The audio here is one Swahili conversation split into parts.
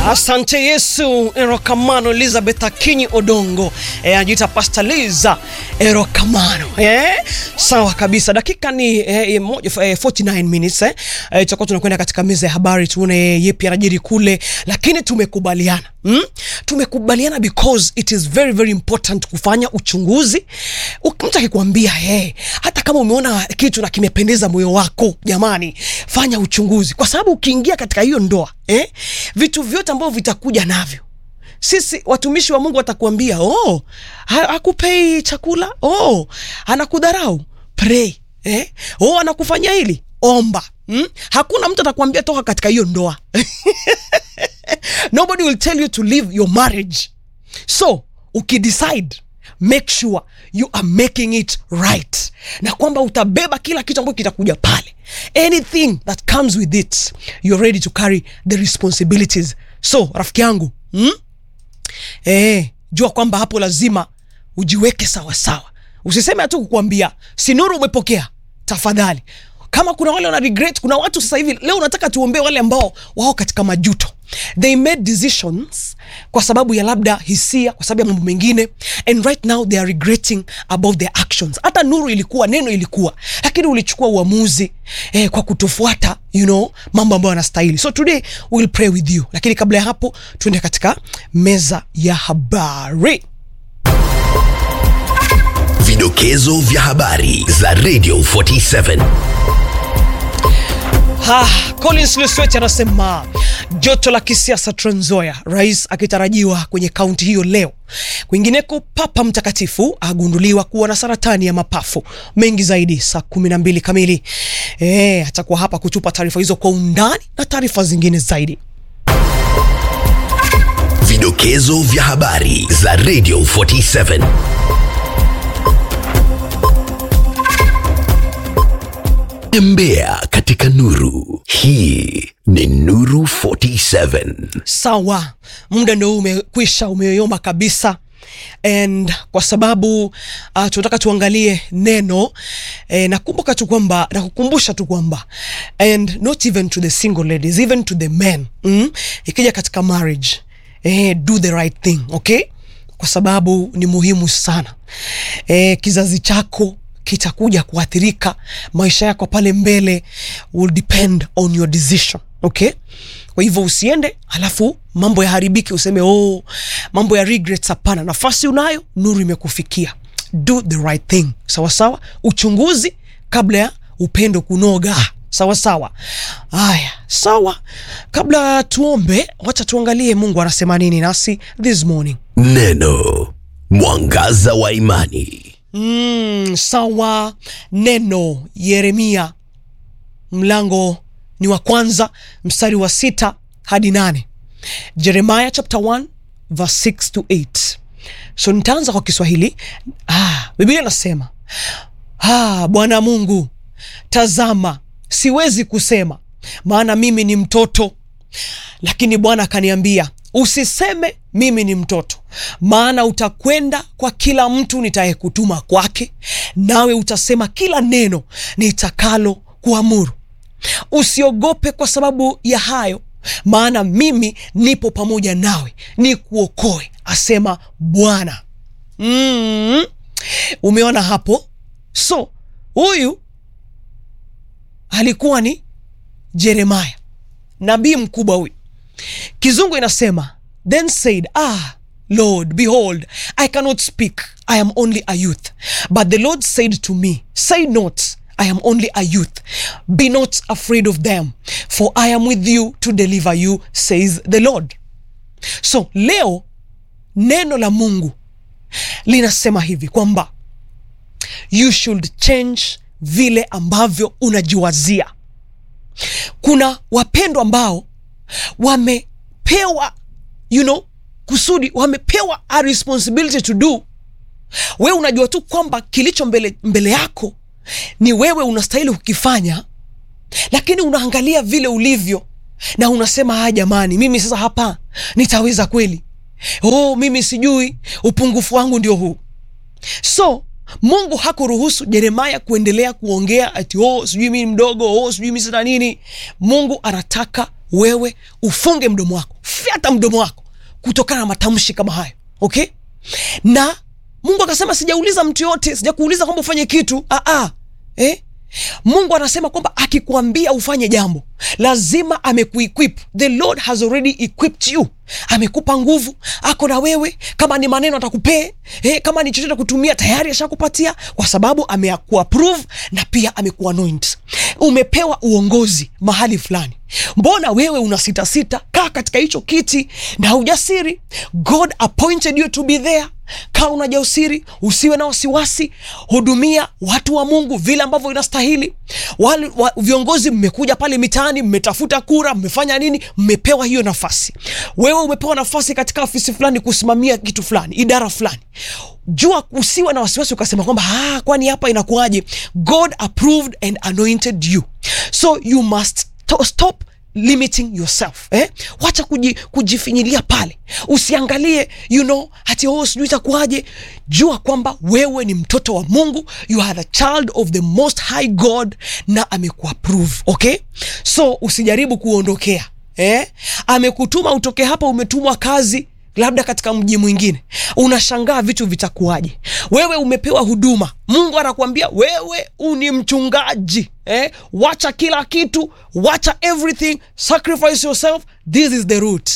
Asante Yesu. Erokamano Elizabeth Akinyi Odongo e, anajiita Pastor Liza Erokamano e, sawa kabisa. Dakika ni e, moja, e, 49 minutes eh. E, tutakuwa tunakwenda katika meza ya habari tuone yepi yanajiri kule, lakini tumekubaliana mm? Tumekubaliana because it is very very important kufanya uchunguzi. Mtu akikwambia hey, hata kama umeona kitu na kimependeza moyo wako, jamani, fanya uchunguzi, kwa sababu ukiingia katika hiyo ndoa eh, vitu vyote ambavyo vitakuja navyo sisi watumishi wa Mungu watakuambia oh, hakupei chakula oh, anakudharau pray eh? oh, anakufanyia hili omba hmm? Hakuna mtu atakwambia toka katika hiyo ndoa nobody will tell you to leave your marriage so ukidecide make sure you are making it right na kwamba utabeba kila kitu ambacho kitakuja pale anything that comes with it you're ready to carry the responsibilities so rafiki yangu hmm? eh, jua kwamba hapo lazima ujiweke sawa sawa usiseme hatu kukwambia sinuru umepokea tafadhali kama kuna wale wana regret kuna watu sasa hivi leo unataka tuombee wale ambao wao katika majuto they made decisions kwa sababu ya labda hisia kwa sababu ya mambo mengine and right now they are regretting about their actions hata nuru ilikuwa neno ilikuwa lakini ulichukua uamuzi eh, kwa kutofuata you know mambo ambayo yanastahili so today we'll pray with you lakini kabla ya hapo tuende katika meza ya habari Vidokezo vya habari za Radio 47. Ha, Collins Luswet anasema joto la kisiasa Trans Nzoia, rais akitarajiwa kwenye kaunti hiyo leo. Kwingineko, Papa Mtakatifu agunduliwa kuwa na saratani ya mapafu. Mengi zaidi saa kumi na mbili kamili. E, atakuwa hapa kutupa taarifa hizo kwa undani na taarifa zingine zaidi. Vidokezo vya habari za Radio 47. Tembea katika nuru. Hii ni Nuru 47. Sawa, muda ndio umekwisha, umeyoyoma kabisa and kwa sababu uh, tunataka tuangalie neno eh, nakumbuka tu kwamba nakukumbusha tu kwamba and not even to the single ladies even to the men mm? ikija katika marriage eh, do the right thing okay kwa sababu ni muhimu sana eh, kizazi chako kitakuja kuathirika maisha yako pale mbele will depend on your decision okay kwa hivyo usiende halafu mambo yaharibike useme oh mambo ya regrets hapana nafasi unayo nuru imekufikia do the right thing sawa sawa uchunguzi kabla ya upendo kunoga sawa sawa haya sawa kabla tuombe wacha tuangalie mungu anasema nini nasi this morning Neno mwangaza wa imani. Mm, sawa. Neno Yeremia mlango ni wa kwanza mstari wa sita hadi nane. Jeremiah chapter 1 verse 6 to 8. So nitaanza kwa Kiswahili. Ah, Biblia inasema ah, Bwana Mungu, tazama, siwezi kusema maana mimi ni mtoto, lakini Bwana akaniambia usiseme mimi ni mtoto, maana utakwenda kwa kila mtu nitayekutuma kwake, nawe utasema kila neno nitakalo kuamuru. Usiogope kwa sababu ya hayo, maana mimi nipo pamoja nawe, nikuokoe, asema Bwana. Mm, umeona hapo? So huyu alikuwa ni Jeremaya, nabii mkubwa huyu. Kizungu inasema then said ah Lord behold I cannot speak I am only a youth but the Lord said to me say not I am only a youth be not afraid of them for I am with you to deliver you says the Lord so leo neno la Mungu linasema hivi kwamba you should change vile ambavyo unajiwazia kuna wapendwa ambao wamepewa you know kusudi wamepewa a responsibility to do wewe unajua tu kwamba kilicho mbele, mbele yako ni wewe unastahili kukifanya lakini unaangalia vile ulivyo na unasema haya jamani mimi sasa hapa nitaweza kweli oh mimi sijui upungufu wangu ndio huu so mungu hakuruhusu jeremaya kuendelea kuongea ati oh sijui mimi mdogo oh sijui mimi sina nini mungu anataka wewe ufunge mdomo wako utafyata mdomo wako kutokana na matamshi kama hayo okay na mungu akasema sijauliza mtu yote sijakuuliza kwamba ufanye kitu Aa, eh? mungu anasema kwamba akikuambia ufanye jambo lazima amekuequip the lord has already equipped you amekupa nguvu ako na wewe kama ni maneno atakupee eh, kama ni chochote kutumia tayari ashakupatia kwa sababu amekuapprove na pia amekuanoint umepewa uongozi mahali fulani mbona wewe una sita sita kaa katika hicho kiti na ujasiri god appointed you to be there kaa una jasiri usiwe na wasiwasi hudumia watu wa mungu vile ambavyo inastahili wale wa, viongozi mmekuja pale mitaani mmetafuta kura mmefanya nini mmepewa hiyo nafasi wewe umepewa nafasi katika ofisi fulani kusimamia kitu fulani idara fulani jua usiwe na wasiwasi ukasema kwamba ah, kwani hapa inakuwaje god approved and anointed you so you must to- stop limiting yourself eh? wacha kuji, kujifinyilia pale usiangalie you know hati oh, sijui itakuwaje jua kwamba wewe ni mtoto wa mungu you are the child of the most high god na amekuapprove okay so usijaribu kuondokea eh? amekutuma utoke hapa umetumwa kazi labda katika mji mwingine unashangaa vitu vitakuwaje wewe umepewa huduma mungu anakuambia wewe uni mchungaji eh? wacha kila kitu wacha everything sacrifice yourself this is the route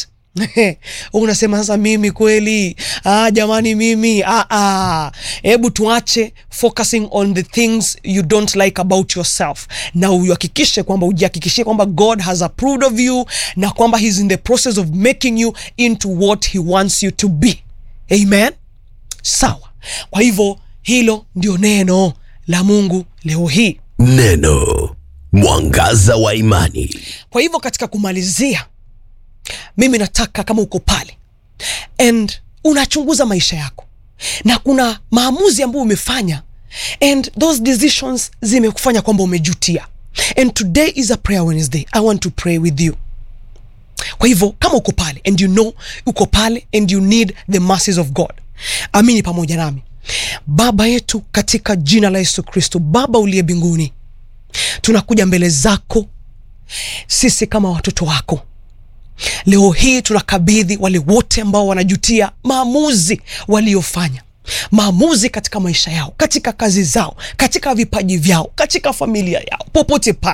unasema sasa mimi kweli ah, jamani mimi ah, ah. hebu tuache focusing on the things you don't like about yourself na uhakikishe kwamba ujihakikishie kwamba god has approved of you na kwamba he's in the process of making you into what he wants you to be amen sawa kwa hivyo hilo ndio neno la mungu leo hii Neno mwangaza wa imani. kwa hivyo katika kumalizia mimi nataka kama uko pale and unachunguza maisha yako na kuna maamuzi ambayo umefanya and those decisions zimekufanya kwamba umejutia and today is a prayer wednesday i want to pray with you kwa hivyo kama uko pale and you know uko pale and you need the mercies of god amini pamoja nami baba yetu katika jina la yesu kristo baba uliye mbinguni tunakuja mbele zako sisi kama watoto wako leo hii tunakabidhi wale wote ambao wanajutia maamuzi waliofanya maamuzi katika maisha yao katika kazi zao katika vipaji vyao katika familia yao popote pale